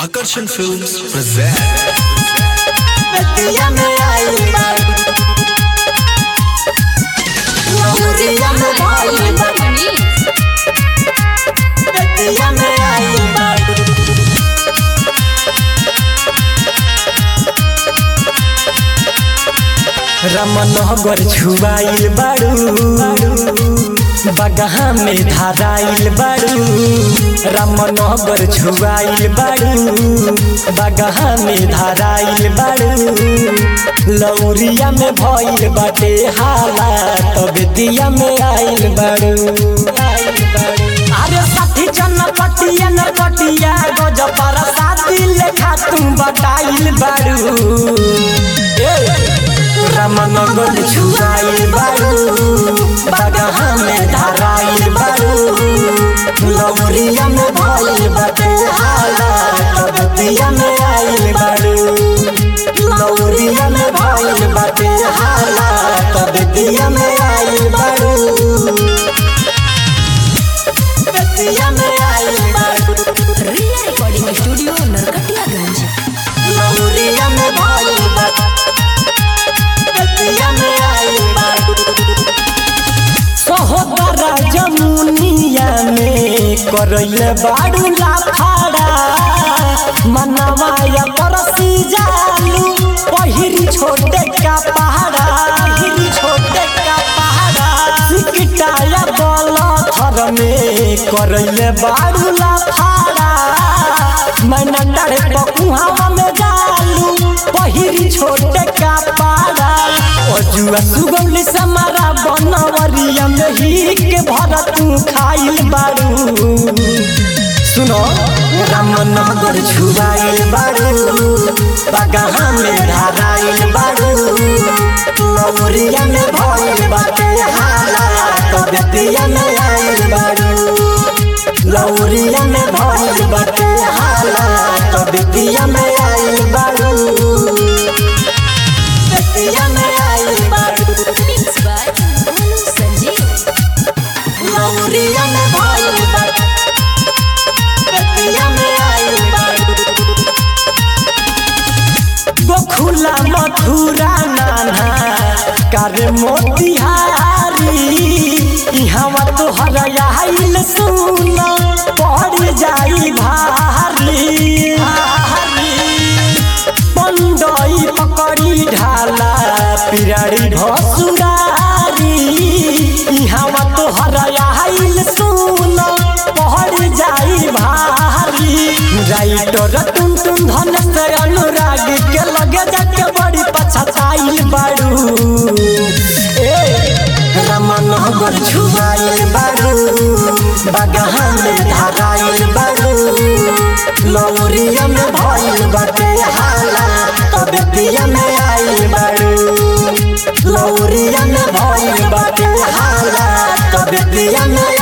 Akarsan Films present बतिया में आई बात लहुरिया में भाई बात बतिया में आई बात रमनगर छुआइल बाड़ू बगहा में धाराइल बाड़ू रामनगर छुआइल बाड़ू बगहा में धाराइल बाड़ू लौरिया में भइल बाटे हाला तब दिया में आइल बाड़ू आइल बाड़ू अरे साथी जन पटिया न पटिया गज पर साथी लेखा तुम बताइल बाड़ू ए रामनगर छुआइल बाड़ू बगहा में धाराइल बाड़ू लौरिया में भइल बाटे हाला तब दिया में आइल बाड़ू लौरिया में भइल बाटे हाला तब दिया में आइल बाड़ू दिया में आइल बाड़ू रिया रिकॉर्डिंग स्टूडियो नरकटियागंज लौरिया में भइल बाटे दिया में आइल बाड़ू सहोदरा जमुनिया में करैल बाड़ू लाफाड़ा मनवाया परसी जालू पहिरी छोटे का पहाड़ा पहिरी छोटे का पहाड़ा सिकटाया बल थर में करैल बाड़ू लाफाड़ा मैना डरे पकुहावा में जालू पहिरी छोटे का पहाड़ा अजुआ सुगौली समारा बनवरिया में ही के भर तू खाइल बारू सुनो रामनगर छुआइल बारू बगहा में धाराइल बारू लौरिया में भइल बाटे हाला तब दिया में आइल बारू लौरिया में भइल बाटे हाला तब दिया में आइल बारू दिया में आइल बारू मिक्स बाय मनु संजीव लौरिया में भइल बारू दिया में आइल बारू गोखुला मथुरा नाना कर मोतिहारी इहवा तोहर आइल सुन पड़ जाई भारी भारी पंडई पकड़ी ढाला पिराड़ी भसुरारी इहवा तोहर आइल सुन पड़ जाई भारी राइटर टुन टुन धन से अनुराग के लगे जाके बड़ी पछताइल बाड़ू ए रमनगर छुआइल बाड़ू बगहा में धाराइल बाड़ू लौरिया में भइल बाटे हाला तब दिया में आइल बाड़ू लौरिया में भइल बाटे हाला तब दिया में